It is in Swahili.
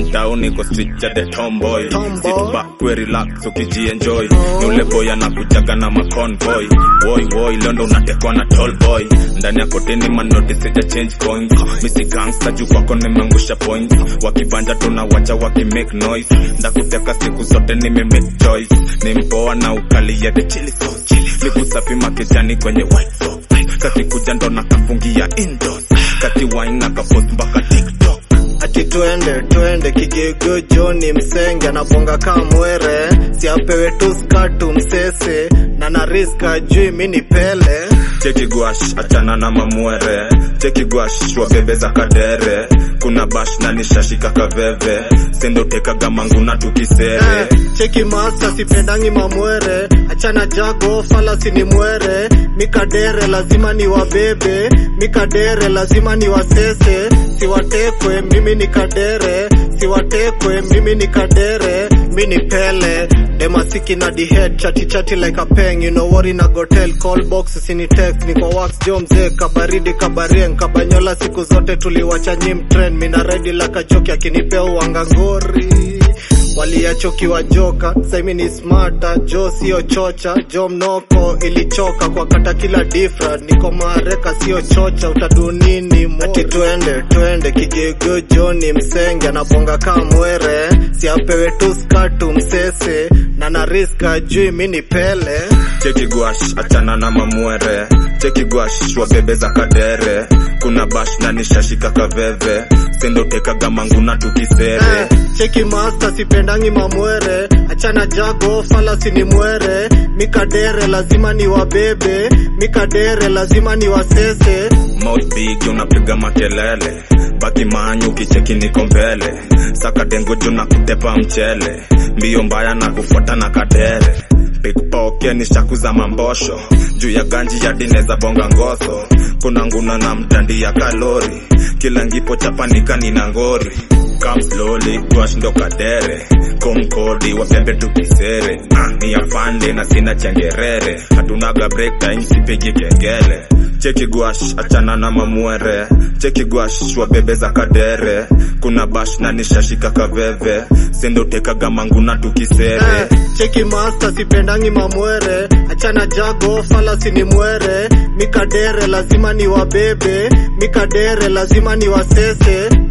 dauni kwa street ya the tomboy Tomboy. sit back we relax ukijienjoy ni ule boy anakujaga na maconvoy boy boy leo ndo unatekwa na tall boy ndani ya koteni manoti sija change coins misi gangster juu kwako nimeangusha points wakibanja tunawacha wakimake noise ndakuteka siku zote nime make choice ni mpoa na ukali ya the chili sauce nikusafi makejani kwenye white sauce kasi kuja ndo nakafungia indoors kati wine na kapost mpaka tiktok ati twende twende kigigo joni msenge anabonga kaa mwere siapewe tu skatu msese na nariska jui mini pele cheki gwash achana na mamwere cheki gwash wabebe za kadere kuna bash na nishashika kaveve sendotekaga manguna tukisere Eh, cheki masta sipendangi mamwere achana jago falasi ni mwere mikadere lazima ni wabebe mikadere lazima ni wasese siwatekwe mimi ni kadere siwatekwe mimi ni kadere mi ni pele demasiki na dihead chati chati like a peng you know what in a gotel call box sini text ni kwa wax jo mzee kabaridi kabarien kabanyola siku zote tuliwacha nyim trend mina redi la kachoki akinipea uangangori waliachokiwa joka saimi ni smata jo sio chocha jo mnoko ilichoka kwa kata kila difra niko mareka sio chocha utadunini mo. ati twende twende kigigo joni msenge anabonga kaa mwere siapewe tu skatu msese na nariska jui mini pele cheki gwash achana na mamwere cheki gwash wabebe za kadere kuna bash na nishashika kaveve sendotekaga manguna tukisere Eh, cheki masta sipendangi mamwere achana jago falasi ni mwere mikadere lazima ni wabebe mikadere lazima ni wasese mouth big unapiga makelele baki manyu kicheki niko mbele saka dengo juu na kutepa mchele mbio mbaya na kufuata na kadere pikpoke ni shaku za mambosho juu ya ganji ya dine za bonga ngoso kuna nguna na mtandi ya kalori kila ngipo chapanika nina ngori Come slowly, gwash ndo kadere komkodi wabebe tukisere ah, ni afande na sina chengerere hatunaga break time sipigi kengele cheki gwash achana na mamwere cheki gwash wabebe za kadere kuna bash na nishashika kaveve sendotekaga manguna tukisere Eh, cheki masta sipendangi mamwere achana jago falasi ni mwere mikadere lazima ni wabebe mikadere lazima ni wasese